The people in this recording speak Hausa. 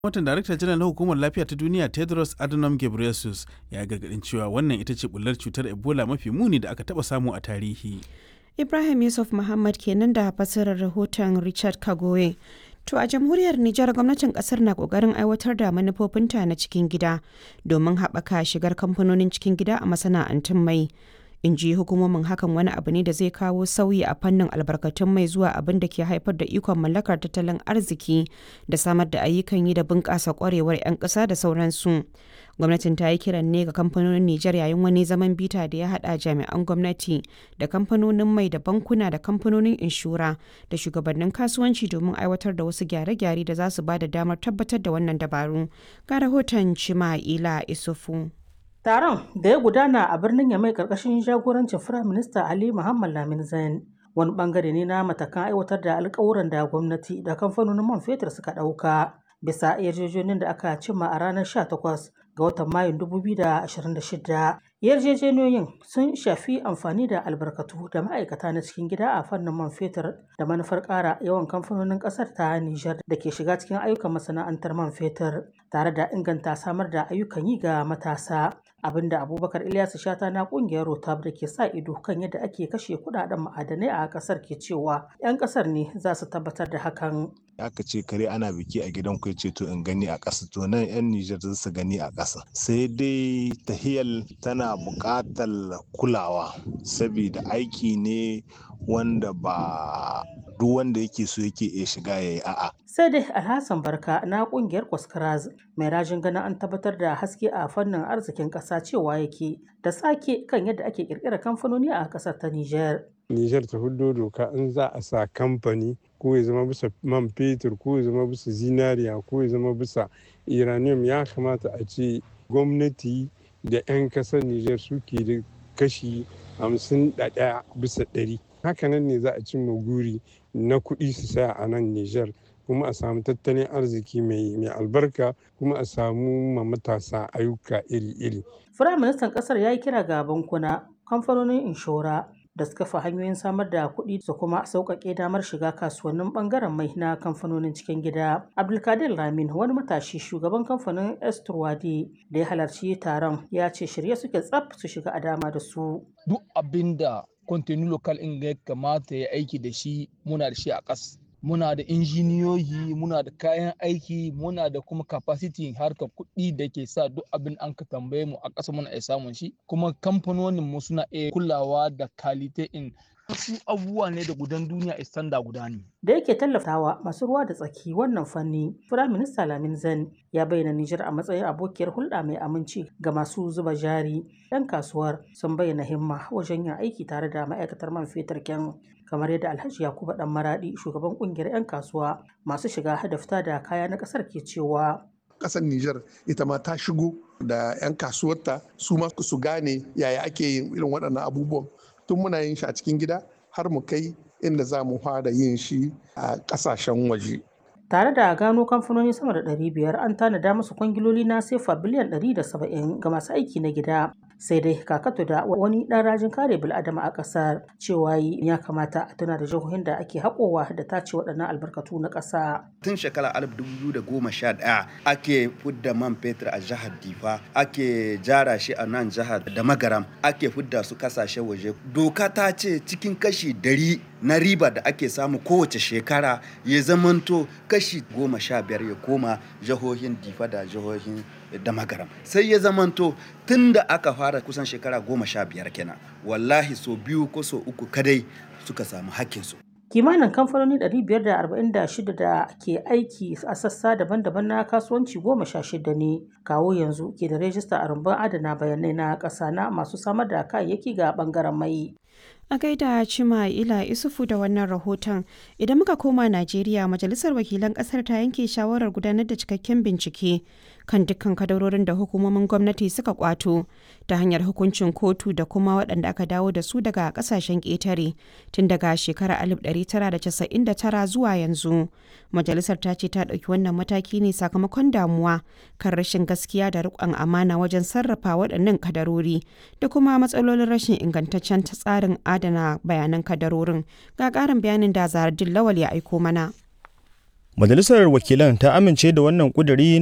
watan darakta janar na hukumar lafiya ta duniya tedros adhanom ghebreyesus ya gargadin cewa wannan ita ce bullar cutar ebola mafi muni da aka taba samu a tarihi ibrahim yusuf muhammad kenan da fasirar rahoton richard kagoye To a jamhuriyar Nijar gwamnatin kasar na kokarin aiwatar da manufofinta na cikin gida domin haɓaka shigar kamfanonin cikin gida a masana'antun mai. In ji hukumomin hakan wani abu ne da zai kawo sauyi a fannin albarkatun mai zuwa abin da ke haifar da ikon mallakar tattalin arziki da samar da ayyukan yi da bunƙasa ƙwarewar 'yan ƙasa da sauransu. Gwamnatin ta yi kiran ne ga kamfanonin Nijar yayin wani zaman bita da ya haɗa jami'an gwamnati da kamfanonin mai da bankuna da kamfanonin inshora da shugabannin kasuwanci domin aiwatar da wasu gyare-gyare da za su ba da damar tabbatar da wannan dabaru. Ga rahoton Cima'ila Isufu. Taron da ya gudana a birnin Yamai karkashin jagorancin Firaminista Ali Muhammad Lamin Zain wani bangare ne na matakan aiwatar da alkawuran da gwamnati da kamfanonin man fetur suka ɗauka bisa yarjejeniyar da aka cimma a ranar 18 ga watan Mayun 2026. Yarjejeniyoyin sun shafi amfani da albarkatu da ma'aikata na cikin gida a fannin man fetur da manufar ƙara yawan kamfanonin ƙasar ta Nijar da ke shiga cikin ayyukan masana'antar man fetur tare da inganta samar da ayyukan yi ga matasa. abinda abubakar ilyasu shata na kungiyar rotab da ke sa ido kan yadda ake kashe kudaden ma'adanai a kasar ke cewa 'yan kasar ne za su tabbatar da hakan aka ce kare ana biki a gidan ku ce to in gani a ƙasa to nan 'yan Nijar za su gani a ƙasa sai dai tahiyal tana buƙatar kulawa saboda aiki ne wanda ba duk wanda yake so yake iya shiga ya yi a'a. Sai dai Alhassan Barka na kungiyar Kwaskaraz mai rajin ganin an tabbatar da haske a fannin arzikin ƙasa cewa yake da sake kan yadda ake ƙirƙirar kamfanoni a ƙasar ta Nijar. Nijar ta hudo doka in za a sa kamfani ko ya zama bisa man fetur ko ya zama bisa zinariya ko ya zama bisa uranium ya kamata a ce gwamnati da 'yan kasar Nijar suke da kashi hamsin da ɗaya bisa ɗari. Hakanan ne za a cimma guri na kuɗi su saya a nan Nijar kuma a samu tattalin arziki mai albarka kuma a samu ma matasa ayyuka iri-iri. Firaministan ƙasar ya yi kira ga bankuna, kamfanonin inshora, da suka fi hanyoyin samar da kuɗi su kuma sauƙaƙe damar shiga kasuwannin ɓangaren mai na kamfanonin cikin gida. Abdulkadir Ramin wani matashi shugaban kamfanin Esturwadi da ya halarci taron ya ce shirye suke tsaf su shiga a dama da su. Duk abin da kontinu lokal in ya kamata ya aiki da shi muna da shi a ƙas. Muna da injiniyoyi, muna da kayan aiki, muna da kuma capacity harkar kuɗi da ke sa duk abin an ka tambaye mu a ƙasa muna iya samun shi. Kuma kamfanonin mu suna iya kulawa da kalite in wasu abubuwa ne da gudan duniya istanda guda ne. Da yake tallafawa masu ruwa da tsaki wannan fanni, Firaminista Lamin Zan ya bayyana Nijar a matsayin abokiyar hulɗa mai aminci ga masu zuba jari. 'Yan kasuwar sun bayyana himma wajen yin aiki tare da ma'aikatar man fetur kyan kamar yadda Alhaji Yakubu Dan Maradi shugaban kungiyar 'yan kasuwa masu shiga da fita da kaya na ƙasar ke cewa. Ƙasar Nijar ita ma ta shigo da 'yan kasuwarta su ma su gane yaya ake yin irin waɗannan abubuwan tun muna yin shi a cikin gida har mu kai inda za mu fara yin shi a ƙasashen waje. Tare da gano kamfanoni sama da 500 an tanada musu kwangiloli na sefa biliyan 170 ga masu aiki na gida. Sai dai kakato da wani ɗan rajin kare bil'adama a ƙasar cewa ya kamata a tuna da jihohin da ake haƙowa da tace waɗannan albarkatu na ƙasa. Tun shekara 2011 ake fudda man fetur a jihar Difa, ake jara shi a nan jihar da Magaram, ake fudda su kasashen waje. Doka ta ce cikin kashi dari na riba da ake samu kowace shekara ya zamanto kashi goma sha biyar ya koma jihohin difa da jihohin da magaram sai ya zamanto tun da aka fara kusan shekara goma sha biyar kenan wallahi so biyu ko so uku kadai suka samu hakkinsu kimanin kamfanoni 546 da ke aiki a sassa daban-daban na kasuwanci goma sha shida ne kawo yanzu ke da rajista a rumbun adana bayanai na ƙasa na masu samar da kayayyaki ga bangaren mai A gaida Cima Ila Isufu da wannan rahoton, idan muka koma Najeriya, Majalisar Wakilan Ƙasar ta yanke shawarar gudanar da cikakken bincike kan dukkan kadarorin da hukumomin gwamnati suka kwato ta hanyar hukuncin kotu da kuma waɗanda aka dawo da su daga ƙasashen ƙetare tun daga shekarar 1999 zuwa yanzu. Majalisar ta ce ta ɗauki wannan mataki ne sakamakon damuwa kan rashin gaskiya da riƙon amana wajen sarrafa waɗannan kadarori da kuma matsalolin rashin ingantaccen tsarin adana bayanan kadarorin. Ga ƙarin bayanin da Zaradin Lawal ya aiko mana. Majalisar wakilan ta amince da wannan ƙuduri